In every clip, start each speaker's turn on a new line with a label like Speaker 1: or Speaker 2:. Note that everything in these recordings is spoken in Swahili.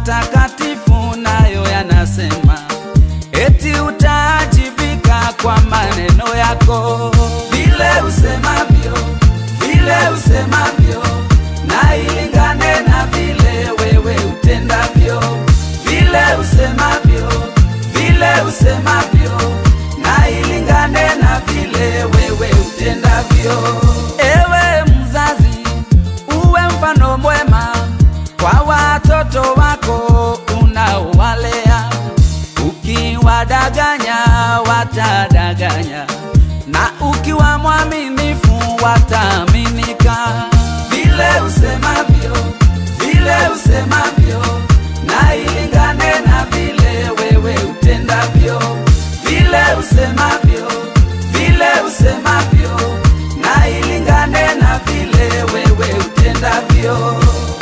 Speaker 1: matakatifu nayo yanasema eti utaajibika kwa maneno yako, vile usemavyo, vile usemavyo, na ilingane na vile wewe utendavyo, vile usemavyo, vile usemavyo, na ilingane na vile wewe utendavyo. Ewe mzazi, uwe mfano mwema kwa watoto wako unaowalea. Ukiwadanganya watadanganya, na ukiwa mwaminifu wataaminika. Vile usemavyo, vile usemavyo, na ilingane na vile wewe utendavyo. Vile usemavyo, vile usemavyo, na ilingane na vile wewe utendavyo.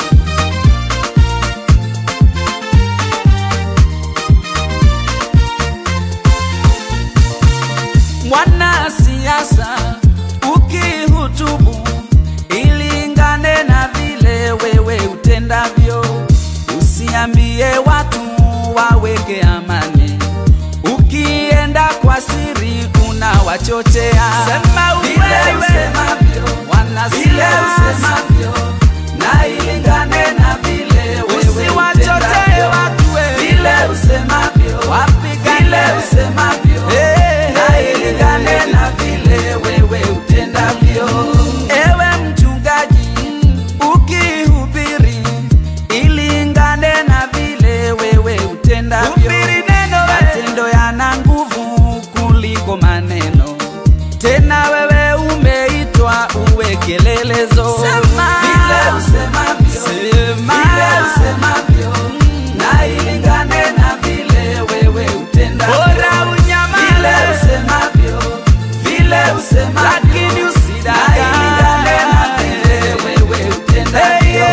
Speaker 1: Mwanasiasa ukihutubu, ilingane na vile wewe utendavyo. Usiambie watu waweke amani, ukienda kwa siri unawachochea. Sema ukweli usemavyo, vile usemavyo, na ilingane na vile wewe usiwachochee watu vile usemavyo, vile usemavyo, na ilingane na vile wewe utendavyo. Ewe mchungaji, ukihubiri, ilingane na vile wewe utendavyo. Matendo yana nguvu kuliko maneno, tena wewe umeitwa uwe kielelezo. Vile usemavyo, vile usemavyo, na ilingane na vile wewe utendavyo. Vile usemavyo, vile usemavyo, lakini usidanganye na vile wewe utendavyo.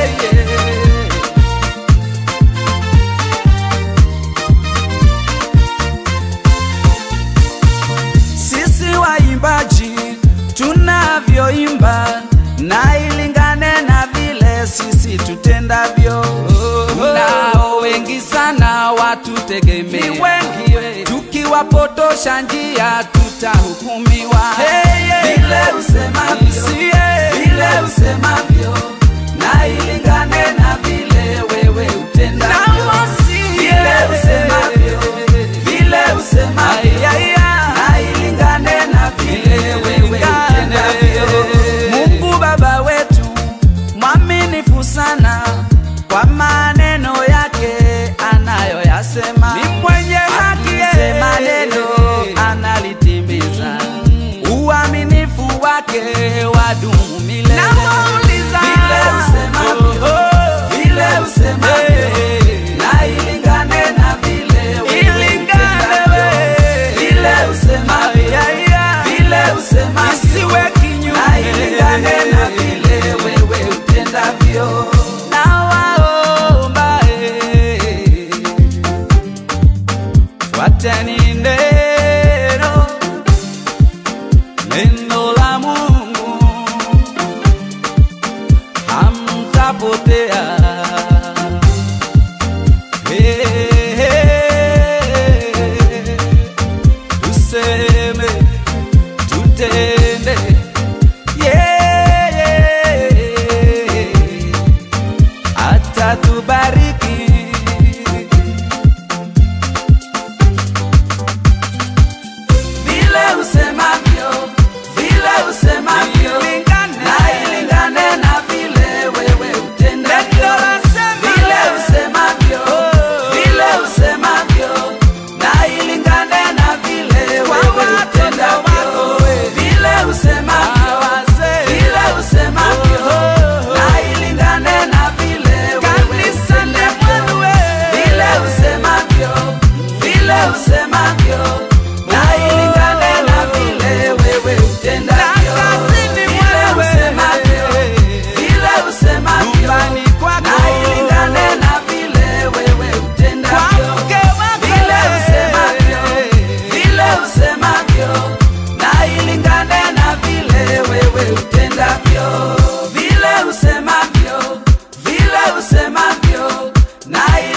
Speaker 1: Sisi waimbaji tunavyoimba na ilingane na vile sisi tutendavyo. Nao wengi sana watutegemea, wengi tukiwapotosha njia tutahukumiwa. Vile usemavyo, vile usemavyo, na ilingane na vile wewe utendavyo. Vile usemavyo, vile usemavyo, na ilingane na vile wewe utendavyo. Mungu Baba wetu mwaminifu sana kwa maneno yake anayoyasema, ni mwenye haki, akisema neno analitimiza, uaminifu wake wadumu milele. Vile usemavyo, vile usemavyo, na ilingane na vile wewe utendavyo. Vile usemavyo, vile usemavyo, na ilingane na vile wewe utendavyo. Nawaomba, eh, fuateni neno, neno la Mungu, hamtapotea. Eh, eh, tuseme tutende yeah, yeah. atatubariki vile usemavyo vile usemavyo na ilingane na vile wewe utendavyo vile usemavyo vile usemavyo na ilingane na vile wewe utendavyo vile usemavyo vile usemavyo na ilingane na vile wewe utendavyo vile usemavyo vile usemavyo na ilingane na vile wewe utendavyo vile usemavyo vile usemavyo na ilingane na vile wewe utendavyo vile usemavyo vile usemavyo na ilingane na vile wewe utendavyo vile usemavyo vile usemavyo na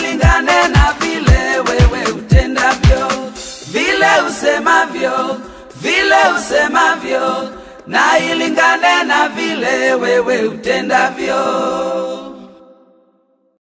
Speaker 1: usemavyo, vile usemavyo, na ilingane na vile wewe utendavyo.